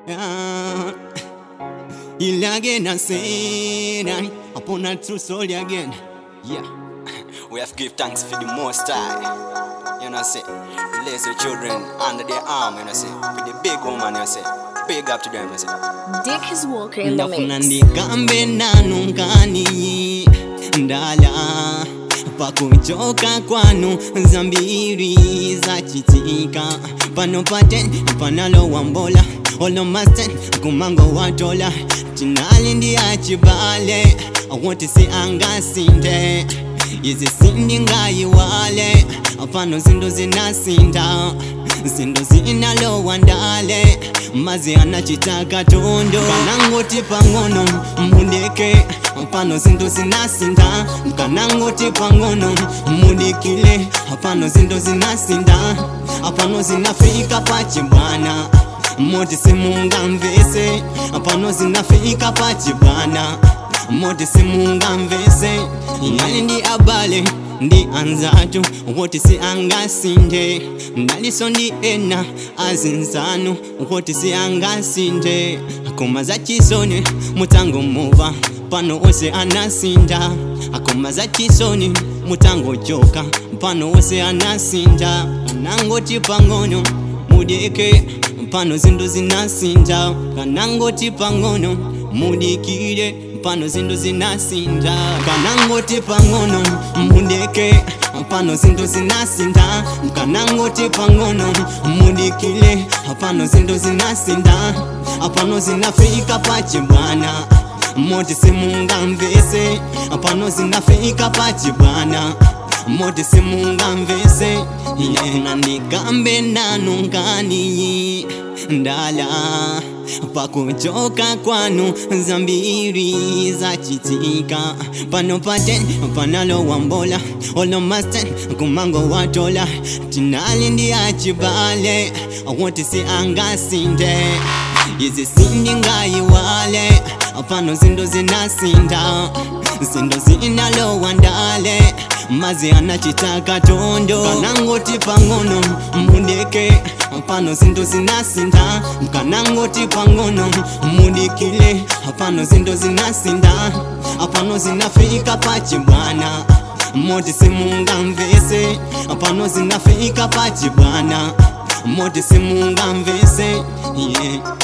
Yeah. Il again and say upon a true soul again. Yeah. We have to give thanks for the most high. You know say, bless your children under their arm, you know say, for the big woman, you know say, big up to them, you know say. Dick is Walker in the ndafuna mix. ndikambe nanu nkani ndala pakuchoka kwanu zambiri zachitika pano paten panalowa mbola olomasten kumango watola tinali ndi achibale awoti si angasinde izi sindi ngayiwale pano zindu zinasinda zindu zinalowa ndale mazi anachitaka tondo kanangoti pang'ono mudeke pano zindu zinasinda kanangoti pang'ono mudikile pano zindu zinasinda pano zinafika pachibwana moti simungamvese pano zinafika pachibwana moti simungamvese yali ndi abale ndi anzatu woti si angasinde ndaliso ndi ena azinzanu woti si angasinde akoma za chisoni mutango muva pano ose anasinda akoma za chisoni mutango joka pano ose anasinda kanangoti pang'ono mudeke pano zindu zinasinda kanangoti pang'ono mudikire pano zindu zinasinda kanangoti pang'ono mudeke pano zindu zinasinda kanangoti pang'ono mudikile pano zindu zinasinda pano zinafika pachibwana moti simungamvese pano zinafika pachibwana moti simungamvese yena ndikambe nanu nkani ndala pakuchoka kwanu zambiri zachitika pano paten panalowa mbola olomasten kumango watola tinali ndi achibale woti si angasinde izi sindi ngayiwale pano zindu zinasinda zindu zinalowa ndale mazi anachitaka tondo kanangoti pang'ono mudeke pano zindu zinasinda kanangoti pang'ono mudikile pano zindu zinasinda pano zinafika pachibwana moti simungamvese pano zinafika pachibwana moti simungamvese yeah.